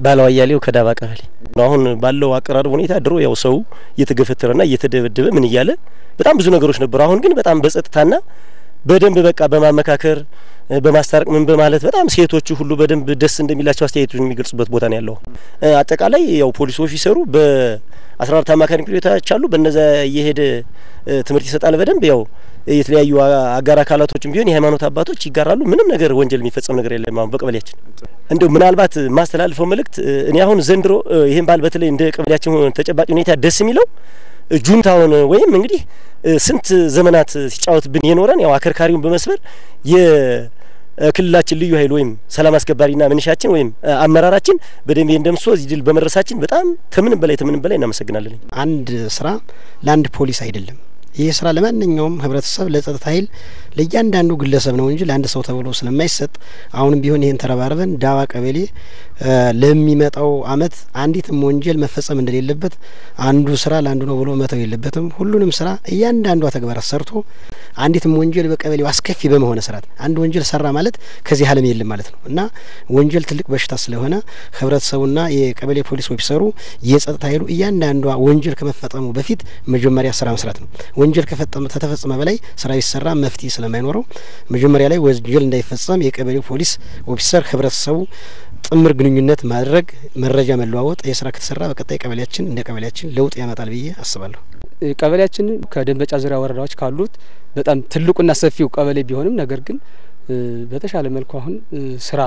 ባለው አያሌው ከዳባ ቀበሌ አሁን ባለው አቀራረብ ሁኔታ ድሮ ያው ሰው እየተገፈተረና እየተደበደበ ምን እያለ በጣም ብዙ ነገሮች ነበሩ። አሁን ግን በጣም በጸጥታና በደንብ በቃ በማመካከር በማስታረቅ ምን በማለት በጣም ሴቶቹ ሁሉ በደንብ ደስ እንደሚላቸው አስተያየቱን የሚገልጹበት ቦታ ነው ያለው። አጠቃላይ ያው ፖሊስ ኦፊሰሩ በአስራ አራት አማካሪ ምክር ቤቶች አሉ። በነዛ እየሄደ ትምህርት ይሰጣል በደንብ ያው የተለያዩ አጋር አካላቶችም ቢሆን የሃይማኖት አባቶች ይጋራሉ። ምንም ነገር ወንጀል የሚፈጸም ነገር የለም። አሁን በቀበሌያችን እንደው ምናልባት ማስተላልፈው መልእክት እኔ አሁን ዘንድሮ ይህን በዓል በተለይ እንደ ቀበሌያችን ተጨባጭ ሁኔታ ደስ የሚለው ጁንታውን ወይም እንግዲህ ስንት ዘመናት ሲጫወትብን የኖረን ያው አከርካሪውን በመስበር የክልላችን ልዩ ኃይል ወይም ሰላም አስከባሪና ምንሻችን ወይም አመራራችን በደንብ እንደምሶ እዚህ ድል በመድረሳችን በጣም ከምንም በላይ ከምንም በላይ እናመሰግናለን። አንድ ስራ ለአንድ ፖሊስ አይደለም። ይህ ስራ ለማንኛውም ህብረተሰብ፣ ለጸጥታ ኃይል፣ ለእያንዳንዱ ግለሰብ ነው እንጂ ለአንድ ሰው ተብሎ ስለማይሰጥ አሁንም ቢሆን ይህን ተረባርበን ዳባ ቀበሌ ለሚመጣው አመት አንዲትም ወንጀል መፈጸም እንደሌለበት አንዱ ስራ ለአንዱ ነው ብሎ መተው የለበትም። ሁሉንም ስራ እያንዳንዷ ተግባራት ሰርቶ አንዲትም ወንጀል በቀበሌው አስከፊ በመሆነ ስርዓት አንድ ወንጀል ሰራ ማለት ከዚህ ዓለም የለም ማለት ነው እና ወንጀል ትልቅ በሽታ ስለሆነ ህብረተሰቡና የቀበሌ ፖሊስ ኦፊሰሩ የጸጥታ ኃይሉ እያንዳንዷ ወንጀል ከመፈጸሙ በፊት መጀመሪያ ስራ መስራት ነው። ወንጀል ከተፈጸመ በላይ ስራ ቢሰራ መፍትሄ ስለማይኖረው መጀመሪያ ላይ ወንጀል እንዳይፈጸም የቀበሌው ፖሊስ ኦፊሰር ህብረተሰቡ ጥምር ግንኙነት ማድረግ፣ መረጃ መለዋወጥ የስራ ከተሰራ በቀጣይ ቀበሌያችን እንደ ቀበሌያችን ለውጥ ያመጣል ብዬ አስባለሁ። ቀበሌያችን ከደንበጫ ዙሪያ ወረዳዎች ካሉት በጣም ትልቁና ሰፊው ቀበሌ ቢሆንም ነገር ግን በተሻለ መልኩ አሁን ስራ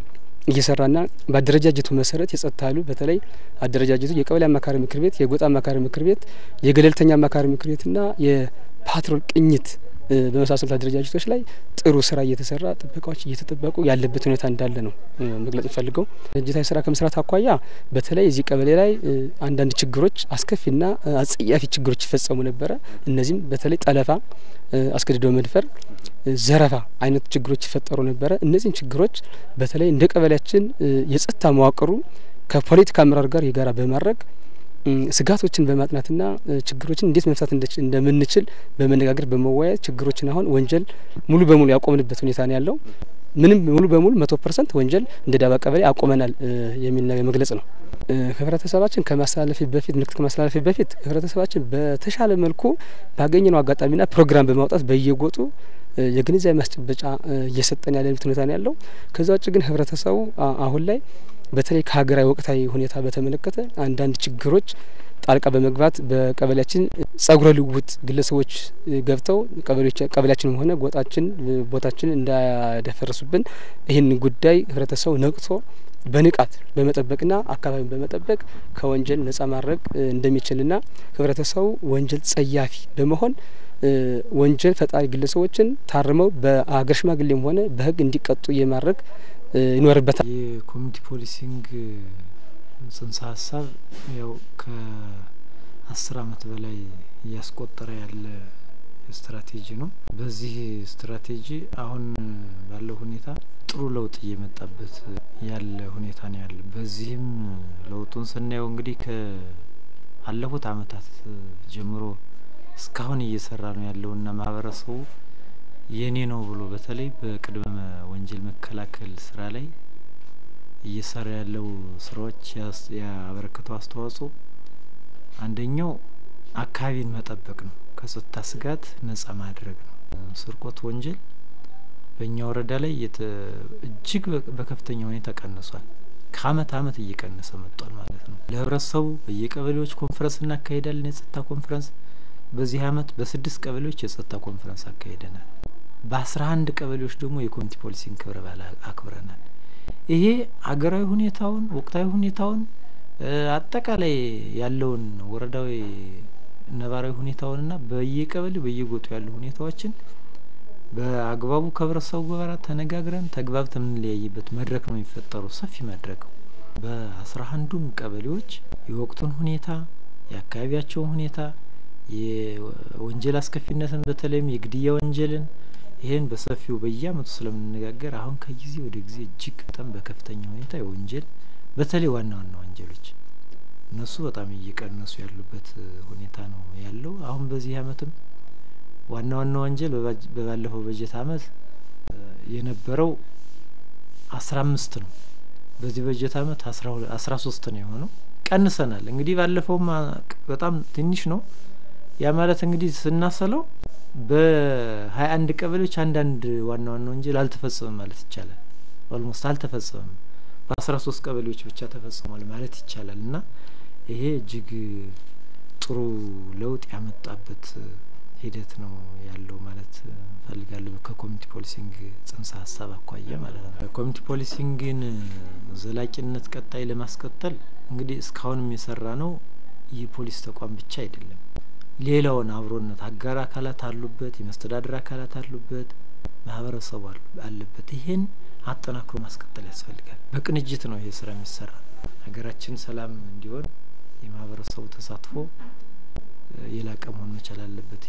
እየሰራና በአደረጃጀቱ መሰረት የጸጥታ ኃይሉ በተለይ አደረጃጀቱ የቀበሌ አማካሪ ምክር ቤት፣ የጎጥ አማካሪ ምክር ቤት፣ የገለልተኛ አማካሪ ምክር ቤትና የፓትሮል ቅኝት በመሳሰሉት አደረጃጀቶች ላይ ጥሩ ስራ እየተሰራ ጥበቃዎች እየተጠበቁ ያለበት ሁኔታ እንዳለ ነው መግለጽ እንፈልገው። ድርጅታዊ ስራ ከመስራት አኳያ በተለይ እዚህ ቀበሌ ላይ አንዳንድ ችግሮች አስከፊና አጸያፊ ችግሮች ይፈጸሙ ነበረ። እነዚህም በተለይ ጠለፋ፣ አስገድዶ መድፈር፣ ዘረፋ አይነት ችግሮች ይፈጠሩ ነበረ። እነዚህን ችግሮች በተለይ እንደ ቀበሌያችን የጸጥታ መዋቅሩ ከፖለቲካ አመራር ጋር የጋራ በማድረግ ስጋቶችን በማጥናትና ችግሮችን እንዴት መፍታት እንደምንችል በመነጋገር በመወያየት ችግሮችን አሁን ወንጀል ሙሉ በሙሉ ያቆምንበት ሁኔታ ነው ያለው። ምንም ሙሉ በሙሉ መቶ ፐርሰንት ወንጀል እንደ ዳባ ቀበሌ አቆመናል የሚል ነገር መግለጽ ነው። ህብረተሰባችን ከማስተላለፊ በፊት ምልክት ከማስተላለፊ በፊት ህብረተሰባችን በተሻለ መልኩ ባገኘነው አጋጣሚና ፕሮግራም በማውጣት በየጎጡ የግንዛቤ ማስጨበጫ እየሰጠን ያለበት ሁኔታ ነው ያለው። ከዛ ውጭ ግን ህብረተሰቡ አሁን ላይ በተለይ ከሀገራዊ ወቅታዊ ሁኔታ በተመለከተ አንዳንድ ችግሮች ጣልቃ በመግባት በቀበሌያችን ጸጉረ ልውውጥ ግለሰቦች ገብተው ቀበሌያችንም ሆነ ጎጣችን ቦታችን እንዳያደፈርሱብን ይህን ጉዳይ ህብረተሰቡ ነቅቶ በንቃት በመጠበቅና አካባቢን በመጠበቅ ከወንጀል ነጻ ማድረግ እንደሚችልና ህብረተሰቡ ወንጀል ጸያፊ በመሆን ወንጀል ፈጣሪ ግለሰቦችን ታርመው በአገር ሽማግሌም ሆነ በህግ እንዲቀጡ የማድረግ ይኖርበታል። የኮሚኒቲ ፖሊሲንግ ጽንሰ ሀሳብ ያው ከአስር አመት በላይ እያስቆጠረ ያለ ስትራቴጂ ነው። በዚህ ስትራቴጂ አሁን ባለው ሁኔታ ጥሩ ለውጥ እየመጣበት ያለ ሁኔታ ነው ያለ። በዚህም ለውጡን ስናየው እንግዲህ ከአለፉት አመታት ጀምሮ እስካሁን እየሰራ ነው ያለውና ማህበረሰቡ የኔ ነው ብሎ በተለይ በቅድመ ወንጀል መከላከል ስራ ላይ እየሰራ ያለው ስራዎች ያበረከተው አስተዋጽኦ አንደኛው አካባቢን መጠበቅ ነው። ከጸጥታ ስጋት ነጻ ማድረግ ነው። ስርቆት ወንጀል በእኛ ወረዳ ላይ እጅግ በከፍተኛ ሁኔታ ቀንሷል። ከአመት አመት እየቀነሰ መጥቷል ማለት ነው። ለህብረተሰቡ በየቀበሌዎች ኮንፈረንስ እናካሄዳለን። የጸጥታ ኮንፈረንስ በዚህ አመት በስድስት ቀበሌዎች የጸጥታ ኮንፈረንስ አካሂደናል። በአስራ አንድ ቀበሌዎች ደግሞ የኮሚኒቲ ፖሊሲንግ ክብረ በዓል አክብረናል። ይሄ ሀገራዊ ሁኔታውን ወቅታዊ ሁኔታውን አጠቃላይ ያለውን ወረዳዊ ነባራዊ ሁኔታውንና በየቀበሌው በየጎጡ ያሉ ሁኔታዎችን በአግባቡ ከህብረተሰቡ ጋር ተነጋግረን ተግባብተን የምንለያይበት መድረክ ነው የሚፈጠረው። ሰፊ መድረክ በአስራ አንዱም ቀበሌዎች የወቅቱን ሁኔታ የአካባቢያቸውን ሁኔታ የወንጀል አስከፊነትን በተለይም የግድያ ወንጀልን ይህን በሰፊው በየአመቱ ስለምንነጋገር አሁን ከጊዜ ወደ ጊዜ እጅግ በጣም በከፍተኛ ሁኔታ የወንጀል በተለይ ዋና ዋና ወንጀሎች እነሱ በጣም እየቀነሱ ያሉበት ሁኔታ ነው ያለው። አሁን በዚህ አመትም ዋና ዋና ወንጀል በባለፈው በጀት አመት የነበረው አስራ አምስት ነው። በዚህ በጀት አመት አስራ ሶስት ነው የሆነው። ቀንሰናል። እንግዲህ ባለፈውም በጣም ትንሽ ነው። ያ ማለት እንግዲህ ስናሰለው በሀያ አንድ ቀበሌዎች አንዳንድ ዋና ዋና ወንጀል አልተፈጸመም ማለት ይቻላል። ኦልሞስት አልተፈጸመም። በአስራ ሶስት ቀበሌዎች ብቻ ተፈጽሟል ማለት ይቻላል እና ይሄ እጅግ ጥሩ ለውጥ ያመጣበት ሂደት ነው ያለው ማለት እንፈልጋለሁ። ከኮሚኒቲ ፖሊሲንግ ጽንሰ ሀሳብ አኳያ ማለት ነው። ኮሚኒቲ ፖሊሲንግን ዘላቂነት ቀጣይ ለማስቀጠል እንግዲህ እስካሁንም የሰራ ነው የፖሊስ ተቋም ብቻ አይደለም። ሌላውን አብሮነት አጋር አካላት አሉበት፣ የመስተዳደር አካላት አሉበት፣ ማህበረሰቡ አለበት። ይሄን አጠናክሮ ማስቀጠል ያስፈልጋል። በቅንጅት ነው ይሄ ስራ የሚሰራ። ሀገራችን ሰላም እንዲሆን የማህበረሰቡ ተሳትፎ የላቀ መሆን መቻል አለበት።